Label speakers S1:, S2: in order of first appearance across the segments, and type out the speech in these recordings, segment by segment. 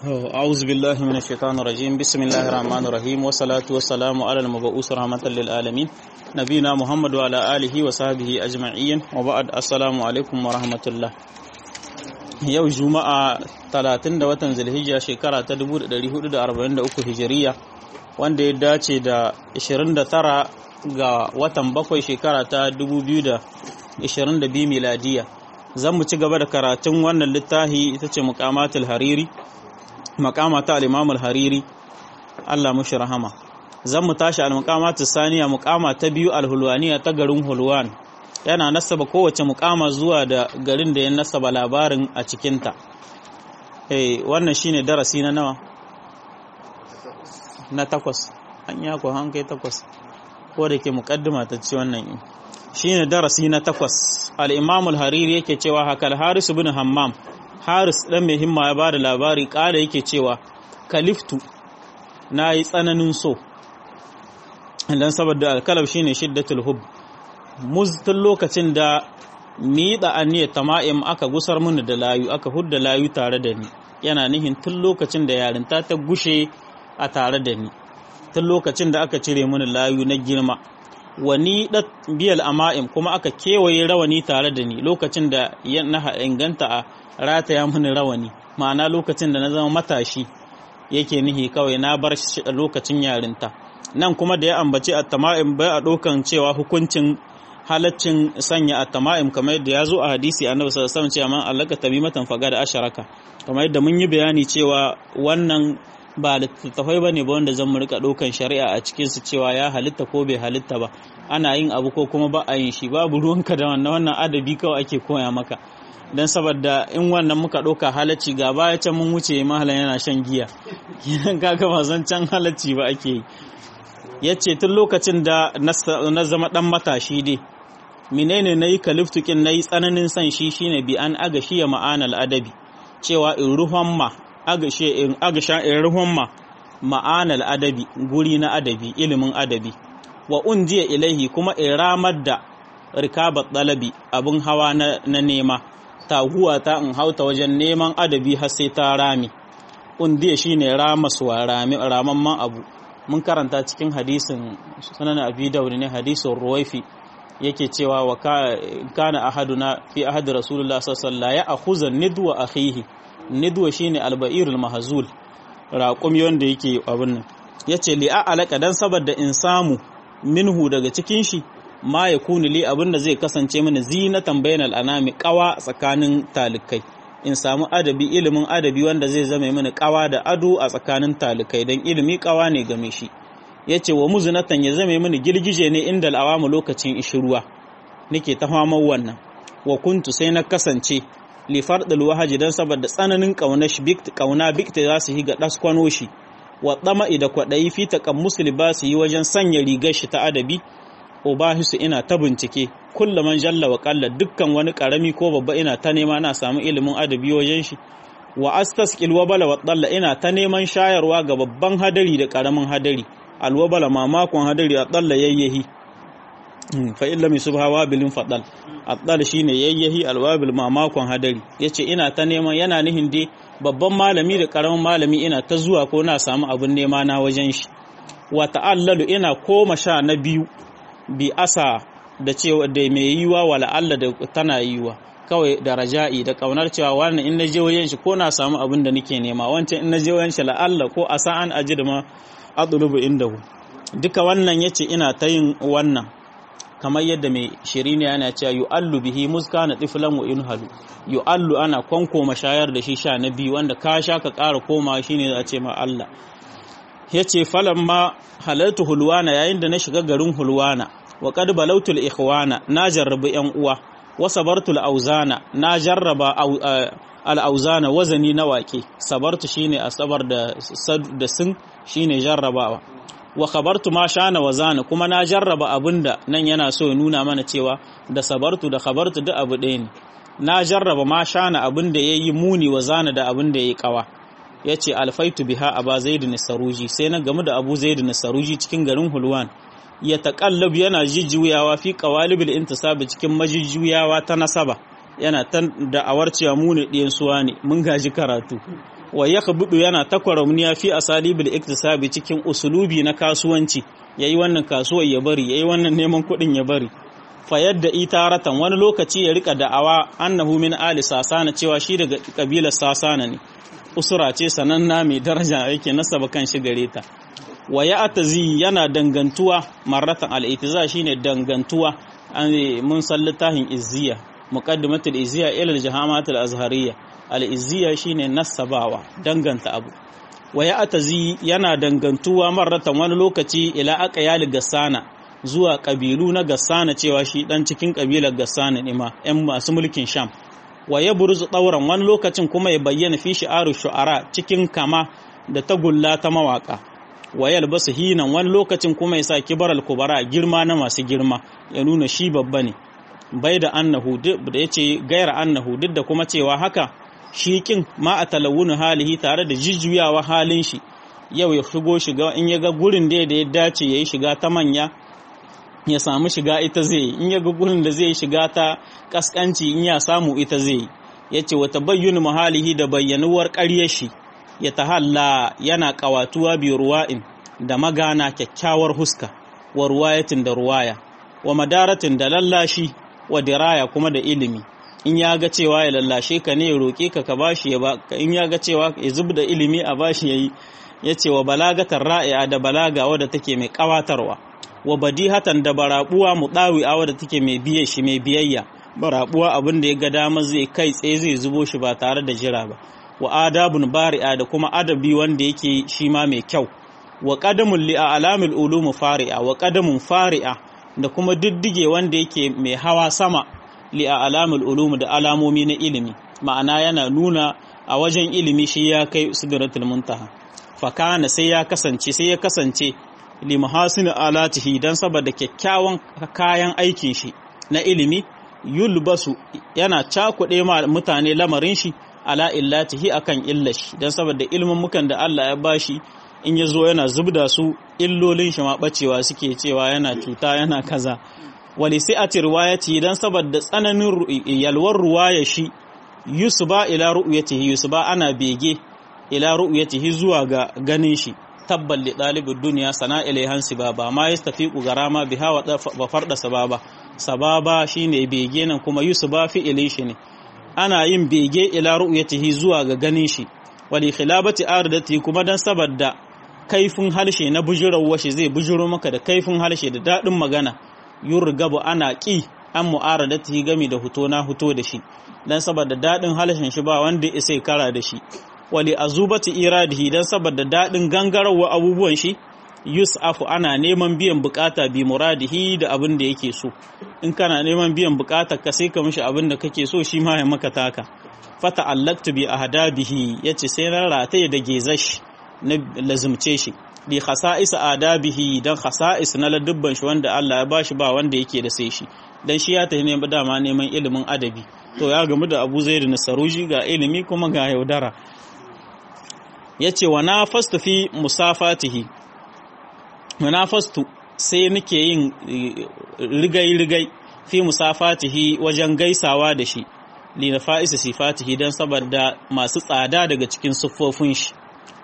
S1: أعوذ بالله من الشيطان الرجيم بسم الله الرحمن الرحيم والصلاة والسلام على المبعوث رحمة للعالمين نبينا محمد وعلى آله وصحبه أجمعين وبعد السلام عليكم ورحمة الله yau juma'a 30 da watan zulhijja shekara ta 1443 hijiriya wanda ya dace da 29 ga watan bakwai shekara ta 2022 miladiya zan mu ci gaba da karatun wannan littafi ita ce muqamatul hariri maqama ta al-imam al-hariri Allah mushi rahama zan mu tashi al-muqamatus saniya muqama ta biyu al-hulwaniya ta garin hulwan yana nasaba kowace mukama zuwa da garin da ya nasaba labarin a cikinta eh wannan shine darasi na nawa na takwas an ya ko an kai takwas ko da ke mukaddima ta ci wannan shine darasi na takwas al-imam al-hariri yake cewa hakal haris ibn hammam haris dan mai himma ya bada labari kada yake cewa kaliftu na yi tsananin so dan saboda al-kalab shine shiddatul hubb tun lokacin da miɗa aniyar tama'im aka gusar mini da layu aka hudda layu tare da ni yana nihin tun lokacin da yarinta ta gushe a tare da ni tun lokacin da aka cire mini layu na girma wani da biyal ama'im kuma aka kewaye rawani tare da ni lokacin da na inganta a rataya mini rawani ma'ana lokacin da na zama matashi yake nihi kawai na bar lokacin yarinta nan kuma da ya ambaci a tama'im bai a ɗaukan cewa hukuncin halaccin sanya a tama'im kamar yadda ya zo a hadisi annabi sallallahu alaihi wasallam cewa man allaka tamimatan faga da asharaka kamar yadda mun yi bayani cewa wannan ba littattafai ba ne ba wanda zan mu rika ɗaukan shari'a a cikin su cewa ya halitta ko bai halitta ba ana yin abu ko kuma ba a yin shi babu ruwanka da wannan wannan adabi kawai ake koya maka dan saboda in wannan muka ɗauka halacci ga baya can mun wuce mahalan yana shan giya kidan kaga ba zan can halacci ba ake yi ya ce tun lokacin da na zama ɗan matashi dai menene na yi kaliftukin na yi tsananin san shi shine bi an agashi ya ma'anar adabi cewa in ruhon ma in agasha in ruhon ma ma'anar adabi guri na adabi ilimin adabi wa unjiya ilaihi kuma in ramar da rikabar ɗalabi abin hawa na nema taguwa ta in hauta wajen neman adabi har sai ta rami undiya shine ramaswa ramamman abu mun karanta cikin hadisin sunan abi daud ne hadisin ruwaifi yake cewa wa kana ahaduna fi ahad rasulullah sallallahu alaihi wasallam ya akhuza nidwa akhihi nidwa shine albairul mahzul raqumi wanda yake abun nan yace li alaka dan saboda in samu minhu daga cikin shi ma yakunu li abinda zai kasance mini zinatan bainal anami qawa tsakanin talikai in samu adabi ilimin adabi wanda zai zama mini kawa da ado a tsakanin talikai don ilimi kawa ne game shi ya ce wa muzinatan ya zama mini girgije ne inda al'awamu lokacin ishiruwa nake ta famar wannan wa kuntu sai na kasance lifar wahaji don saboda tsananin kauna bikta za su yi ga ɗaskwano shi wa ɗama'i da kwaɗayi fi taƙan musulmi ba su yi wajen sanya rigar shi ta adabi ubahisu ina ta bincike kullaman jalla wa kalla dukkan wani karami ko babba ina ta nema na samu ilimin adabi wajen shi wa astasqil wabala wa dalla ina ta neman shayarwa ga babban hadari da karamin hadari alwabala mamakon hadari a dalla yayyahi fa illa mi subhawa bilin fadal addal shine yayyahi alwabil mamakon hadari yace ina ta neman yana nihin dai babban malami da karamin malami ina ta zuwa ko na samu abin nema na wajen shi wa ta'allalu ina koma sha na biyu bi asa da cewa da mai yiwa wala Allah da tana yiwa kawai da raja'i da kaunar cewa wannan in naje wajen shi ko na samu abin da nake nema wancan in naje wajen shi la Allah ko asa an ajid ma adlubu indahu duka wannan yace ina ta yin wannan kamar yadda mai shirini yana cewa yu'allu bihi muskana tiflan wa inhalu yu'allu ana kwanko mashayar da shi sha na biyu wanda ka sha ka ƙara koma shine za a ce ma Allah yace falamma halaltu hulwana yayin da na shiga garin hulwana wa qad balautul ikhwana na jarrabu yan uwa wa sabartul auzana na jarraba al auzana wazani na wake sabartu shine asabar da da sun shine jarrabawa wa khabartu ma shana wazana kuma na jarraba abinda nan yana so ya nuna mana cewa da sabartu da khabartu duk abu ɗaya ne na jarraba ma shana abinda yayi muni wazana da abinda yayi kawa yace alfaitu biha aba zaid saruji sai na gamu da abu zaid saruji cikin garin hulwan ya taƙallab yana jijjuyawa fi ƙawalibil intisabi cikin majijjuyawa ta nasaba yana ta da'awar cewa mu ne ɗiyan suwa ne mun gaji karatu wa yakhbudu yana takwaramniya fi asalibil iktisabi cikin usulubi na kasuwanci yayi wannan kasuwar ya bari yayi wannan neman kuɗin ya bari fa yadda itaratan wani lokaci ya rika da'awa annahu min ali sasana cewa shi daga kabilar sasana ne usura ce sananna mai daraja yake nasaba kan shi gare ta wa ya atazi yana dangantuwa marratan al-itiza shine dangantuwa mun san littafin izziya muqaddimatul izziya ila al-jahamatul azhariyya al-izziya shine nasabawa danganta abu wa ya atazi yana dangantuwa marratan wani lokaci ila aqyal gassana zuwa kabilu na gassana cewa shi dan cikin kabilar gassana ne ma yan masu mulkin sham wa ya buruzu ɗauran wani lokacin kuma ya bayyana fi shi'aru shu'ara cikin kama da tagulla ta mawaka wa yalbasu hinan wani lokacin kuma ya sa kibaral kubara girma na masu girma ya nuna shi babba ne bai da annahu da ya ce gaira annahu duk da kuma cewa haka shi kin ma a talawunin halihi tare da jijjuyawa halin shi yau ya shigo shiga in ya ga gurin da ya dace ya yi shiga ta manya ya samu shiga ita zai in ya ga gurin da zai shiga ta kaskanci in ya samu ita zai ya ce wata bayyana mahalihi da bayyanuwar ƙaryar shi ya tahalla yana ƙawatuwa bi ruwa'in da magana kyakkyawar huska wa ruwayatin da ruwaya wa madaratin da lallashi wa diraya kuma da ilimi in ya ga cewa ya lallashe ka ne ya roƙe ka ka bashi ya ba in ya ga cewa ya zub da ilimi a bashi yayi ya ce wa balagatar ra'i'a da balaga wadda take mai ƙawatarwa wa badihatan da barabuwa mudawi'a wadda take mai biye shi mai biyayya barabuwa abin da ya ga dama zai kai tsaye zai zubo shi ba tare da jira ba wa adabun bari'a da kuma adabi wanda yake shi ma mai kyau wa qadamun li alamil ulum fari'a wa qadamun fari'a da kuma diddige wanda yake mai hawa sama li alamil ulum da alamomi na ilimi ma'ana yana nuna a wajen ilimi shi ya kai sidratul muntaha fakana sai ya kasance sai ya kasance limahasin alatihi don saboda kyakkyawan kayan aikin shi na ilimi yulbasu yana cakuɗe ma mutane lamarin shi ala illatihi akan illashi don saboda ilmin mukan da Allah ya bashi in ya zo yana zubda su illolin shi ma bacewa suke cewa yana cuta yana kaza wali sai a riwayati don saboda tsananin yalwar ruwaya shi yusuba ila ru'yatihi yusuba ana bege ila ru'yatihi zuwa ga ganin shi tabban li ɗalibin duniya sana ilaihan sibaba ma ya tafi garama biha wa farda sababa sababa shine bege nan kuma yusuba fi'ilin shi ne ana yin bege ila ru'yatihi zuwa ga ganin shi wali khilabati ardati kuma dan saboda kaifin harshe na bujurawar shi zai bujuro maka da kaifin harshe da daɗin magana yurgabu ana ƙi an mu'aradatihi gami da huto na huto da shi dan saboda daɗin harshen shi ba wanda ya sai kara da shi wali azubati iradihi dan saboda dadin gangarawa abubuwan shi yus'afu ana neman biyan bukata bi muradihi da abin da yake so in kana neman biyan bukata ka sai ka mishi abin da kake so shi ma ya maka taka fata allaktu bi ahdabihi yace sai na rataye da gezash na lazumce shi li khasa'is adabihi dan khasa'is na ladubban shi wanda Allah ya bashi ba wanda yake da sai shi dan shi ya tafi ne dama neman ilimin adabi to ya gamu da Abu Zaid na Saruji ga ilimi kuma ga yaudara ya ce wa na fastu fi musafatihi na fastu sai nake yin rigai-rigai fi musafatihi wajen gaisawa da shi lina fa'isa sifatihi don saboda masu tsada daga cikin siffofin shi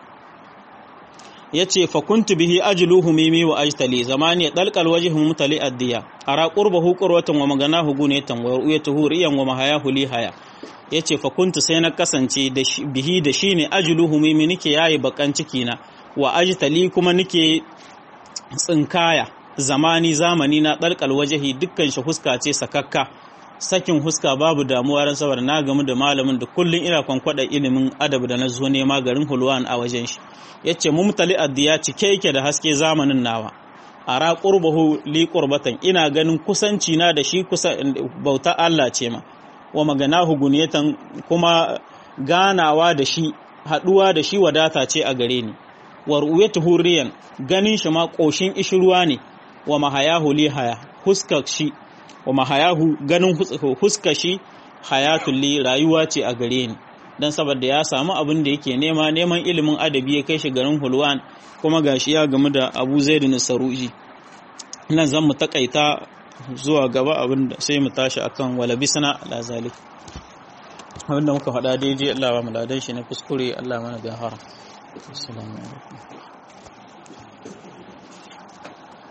S1: ya ce fakuntu bihi ajiluhu mimi wa ajtali zamani ya ɗalƙal waje mutali addiya a raƙur ba hukurwatan wa magana hugu ne tanwar uya tuhuriyan wa mahaya huli haya ya ce fakuntu sai na kasance bihi da shi ne ajiluhu mimi nike yayi bakan ciki na wa ajtali kuma nike tsinkaya zamani zamani na ɗalƙal wajahi dukkan shi huska ce sakakka sakin huska babu damuwa ran saboda na gamu da malamin da kullun ina kwankwada ilimin adab da na zo nema garin hulwan a wajen shi yace mumtali addiya cike yake da haske zamanin nawa ara qurbahu li qurbatan ina ganin kusanci na da shi kusa bauta Allah ce ma wa maganahu guniyatan kuma ganawa da shi haduwa da shi wadata ce a gare ni wa ru'yatu hurriyan ganin shi ma koshin ishruwa ne wa mahayahu li haya huskar shi wa mahayahu ganin huska shi hayatul li rayuwa ce a gare ni dan saboda ya samu abin da yake nema neman ilimin adabi ya kai shi garin Hulwan kuma gashi ya gamu da Abu Zaid bin Saruji nan zan mu takaita zuwa gaba abin da sai mu tashi akan wala bisana ala zalik abinda muka faɗa daidai Allah ba mu ladan shi na kuskure Allah mana gahara assalamu alaikum